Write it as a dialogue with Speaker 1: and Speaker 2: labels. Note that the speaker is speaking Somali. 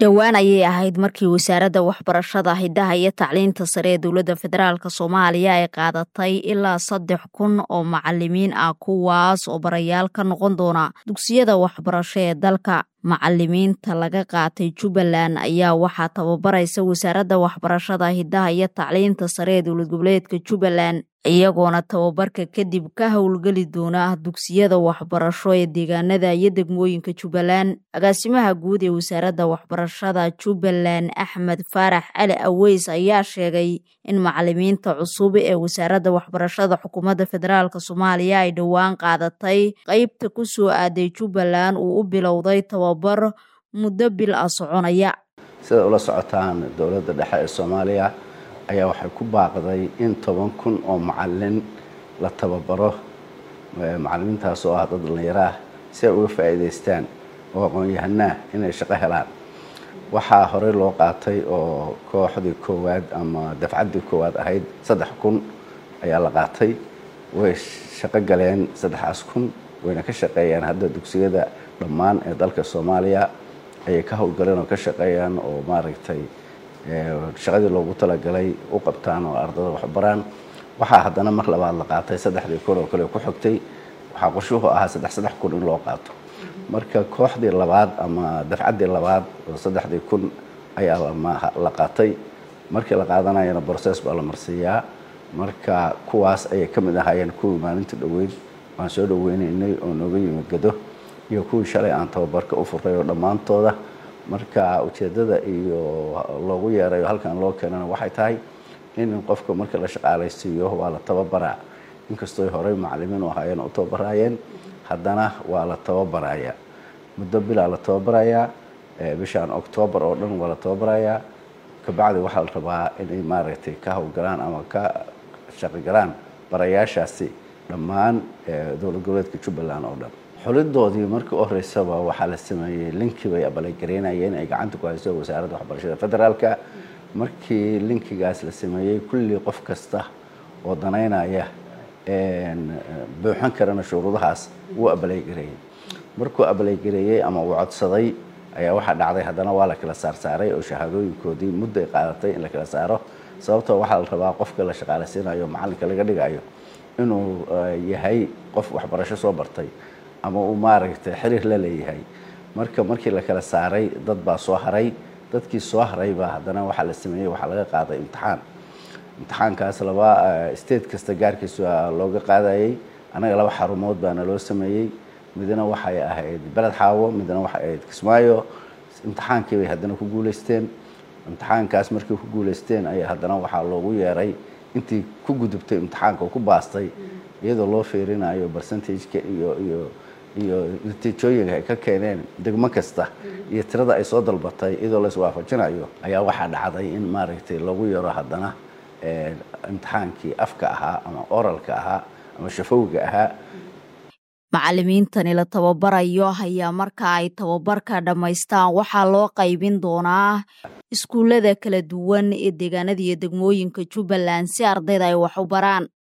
Speaker 1: dhowaan ayay ahayd markii wasaaradda waxbarashada hidaha iyo tacliinta sare ee dowladda federaalk soomaaliya ay qaadatay ilaa saddex kun oo macalimiin ah kuwaas oo barayaal ka noqon doona dugsiyada waxbarasho ee dalka macalimiinta laga qaatay jubbaland ayaa waxaa tababaraysa wasaaradda waxbarashada hidaha iyo tacliinta sare ee dowlad goboleedka jubbaland iyagoona tababarka kadib ka howlgeli doona dugsiyada waxbarasho ee deegaanada iyo degmooyinka jubbaland agaasimaha guud ee wasaaradda waxbarashada jubbaland axmed faarax cali aweys ayaa sheegay in macalimiinta cusub ee wasaaradda waxbarashada xukuumadda federaalk soomaaliya ay dhowaan qaadatay qeybta ku soo aaday jubbaland uu u bilowday tababar muddo bil ah soconaya
Speaker 2: sida ula socotaan dowladda dhexe ee soomaaliya ayaa waxay ku baaqday in toban kun oo macalin la tababaro macalimiintaas oo ah dad dhallinyaro ah si ay uga faa'iidaystaan oo aqoon-yahanaa inay shaqo helaan waxaa horey loo qaatay oo kooxdii koowaad ama dafcaddii koowaad ahayd saddex kun ayaa la qaatay way shaqo galeen saddexaas kun wayna ka shaqeeyaan hadda dugsiyada dhammaan ee dalka soomaaliya ayay ka howlgaleen oo ka shaqeeyaan oo maaragtay shaqadii loogu talagalay u qabtaan oo ardada waxbaraan waxaa haddana mar labaad la qaatay saddexdii kun oo kale ku xogtay waxaa qorshuhu ahaa saddex saddex kun in loo qaato marka kooxdii labaad ama dafcaddii labaad oo saddexdii kun ayaa la qaatay markii la qaadanayana brocess baa la marsiiyaa marka kuwaas ayay ka mid ahaayeen kuwii maalinta dhoweyd waan soo dhaweynaynay oo nooga yimid gado iyo kuwii shalay aan tababarka u furay oo dhammaantooda marka ujeeddada iyo loogu yeerayo halkan loo keenana waxay tahay in qofka marka la shaqaalaysiiyo waa la tababaraa inkastooy horey macalimiin u ahaayeen u tababaraayeen haddana waa la tababaraya muddo bilaa la tababarayaa bishaan octoobar oo dhan waa la tababarayaa kabacdi waxaa la rabaa inay maaragtay ka howlgalaan ama ka shaqogalaan barayaashaasi dhammaan dowlad goboleedka jubbaland oo dhan xulidoodii markii u horeysaba waxaa la sameeyey linkii bay abalagereynayeen ay gacanta ku hayso wasaaradda waxbarashada federaalka markii linkigaas la sameeyey kulli qof kasta oo danaynaya buuxan karana shuruudahaas wuu abaleygareeyey markuu abaleygareeyey ama uu codsaday ayaa waxaa dhacday haddana waa la kala saarsaaray oo shahaadooyinkoodii muddo ay qaadatay in la kala saaro sababtoo waxaa la rabaa qofka la shaqaalaysiinayo macalinka laga dhigayo inuu yahay qof waxbarasho soo bartay ama uu maaragtay xiriir la leeyahay marka markii la kala saaray dad baa soo haray dadkii soo haraybaa haddana waxaa la sameeyey waxaa laga qaaday imtixaan imtixaankaas laba state kasta gaarkiisa looga qaadayey annaga laba xarumood baana loo sameeyey midna waxay ahayd beled xaawo midna waxay ahayd kismaayo imtixaankii bay haddana ku guulaysteen imtixaankaas markay ku guulaysteen ayaa haddana waxaa loogu yeeray intii ku gudubtay imtixaanka oo ku baastay iyadoo loo fiirinayo percentageka iyo iyo iyo natiijooyinka ay ka keeneen degmo kasta iyo tirada ay soo dalbatay iyadoo la iswaafajinayo ayaa waxaa dhacday in maaragtay lagu yaro haddana imtixaankii afka ahaa ama oralka ahaa ama shafowga ahaa
Speaker 1: macalimiintani la tababarayo ayaa marka ay tababarka dhammaystaan waxaa loo qaybin doonaa iskuullada kala duwan ee deegaanada iyo degmooyinka jubbaland si ardayda ay wax u baraan